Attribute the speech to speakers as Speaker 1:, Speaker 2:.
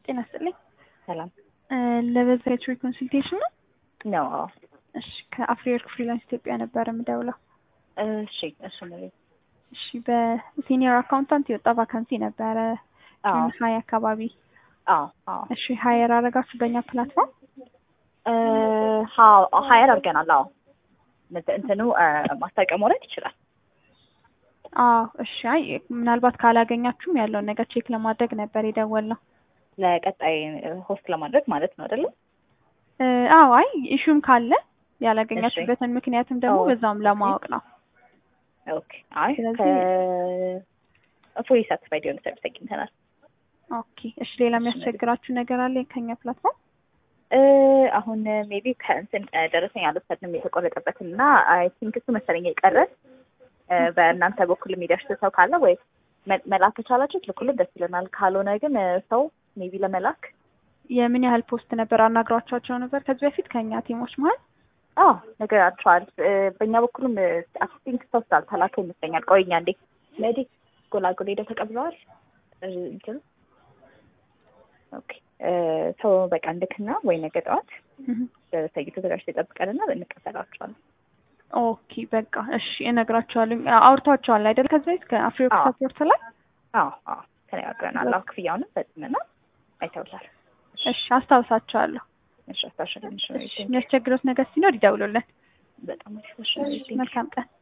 Speaker 1: ጤና ይስጥልኝ።
Speaker 2: ሰላም
Speaker 1: ለበዛይትሪ ኮንሱልቴሽን ነው?
Speaker 2: ነው።
Speaker 1: እሺ ከአፍሪወርክ ፍሪላንስ ኢትዮጵያ ነበር የምደውለው።
Speaker 2: እሺ እሱ ነው።
Speaker 1: እሺ በሲኒየር አካውንታንት የወጣ ቫካንሲ ነበረ
Speaker 2: አዎ
Speaker 1: ሀይ አካባቢ።
Speaker 2: አዎ አዎ
Speaker 1: እሺ ሀየር አረጋችሁ በእኛ ፕላትፎርም?
Speaker 2: ሀየር አድርገናል። አዎ እንት- እንትኑ ማስታወቂያ መውረድ ይችላል።
Speaker 1: አዎ እሺ። አይ ምናልባት ካላገኛችሁም ያለውን ነገር ቼክ ለማድረግ ነበር የደወልነው።
Speaker 2: ለቀጣይ ሆስት ለማድረግ ማለት ነው አይደለም?
Speaker 1: እ፣ አዎ አይ ኢሹም ካለ ያላገኛችሁበትን ምክንያትም ደግሞ
Speaker 2: አዎ።
Speaker 1: በዛውም ለማወቅ ነው።
Speaker 2: ኦኬ። አይ
Speaker 1: ስለዚህ-
Speaker 2: ከፉሊ ሳቲስፋይድ የሆነ ሰርቪስ አግኝተናል።
Speaker 1: ኦኬ እሺ። ሌላ የሚያስቸግራችሁ ነገር አለ ከኛ ፕላትፎርም?
Speaker 2: እ፣ አሁን ሜቢ ከእንትን እ፣ ደረሰኝ አልወሰድንም የተቆረጠበትን እና አይ ቲንክ እሱ መሰለኝ የቀረ እ፣ በእናንተ በኩል የሚደርስ ሰው ካለ ወይ መ- መላክ ከቻላችሁ ትልኩልን ደስ ይለናል። ካልሆነ ግን እ፣ ሰው ሜቢ ለመላክ
Speaker 1: የምን ያህል ፖስት ነበር አናግሯቸው ነበር ከዚህ በፊት ከኛ ቲሞች መሀል?
Speaker 2: አዎ ነገራቸዋል። እ፣ በእኛ በኩልም አይ ቲንክ ሰው ስላልተላከ ይመስለኛል። ቆይኛ እንዴ ለዲ ጎላጎል ሄደው ተቀብለዋል እ፣ እንትኑ ኦኬ እ፣ ሰው በቃ እንድክና ወይ ነገ ጠዋት
Speaker 1: እህ።
Speaker 2: ደረሰኝ ተዘጋጅቶ ይጠብቀንና እንቀበላቸዋለን።
Speaker 1: ኦኬ በቃ እሺ እነግራቸዋለሁ። አውርቷቸዋል አይደል ከዚህ በፊት ከአፍሪወርክ
Speaker 2: አዎ።
Speaker 1: ሰፖርት ላይ?
Speaker 2: አዎ አዎ ተነጋግረናል። አዎ ክፍያውንም ፈጽመናል አይተውታል።
Speaker 1: እሺ አስታውሳቸዋለሁ።
Speaker 2: እሺ አስታውሻለሁ።
Speaker 1: እሺ የሚያስቸግሮት ነገር ሲኖር ይደውሉልን።
Speaker 2: በጣም አሪፍ። እሺ
Speaker 1: መልካም ቀን።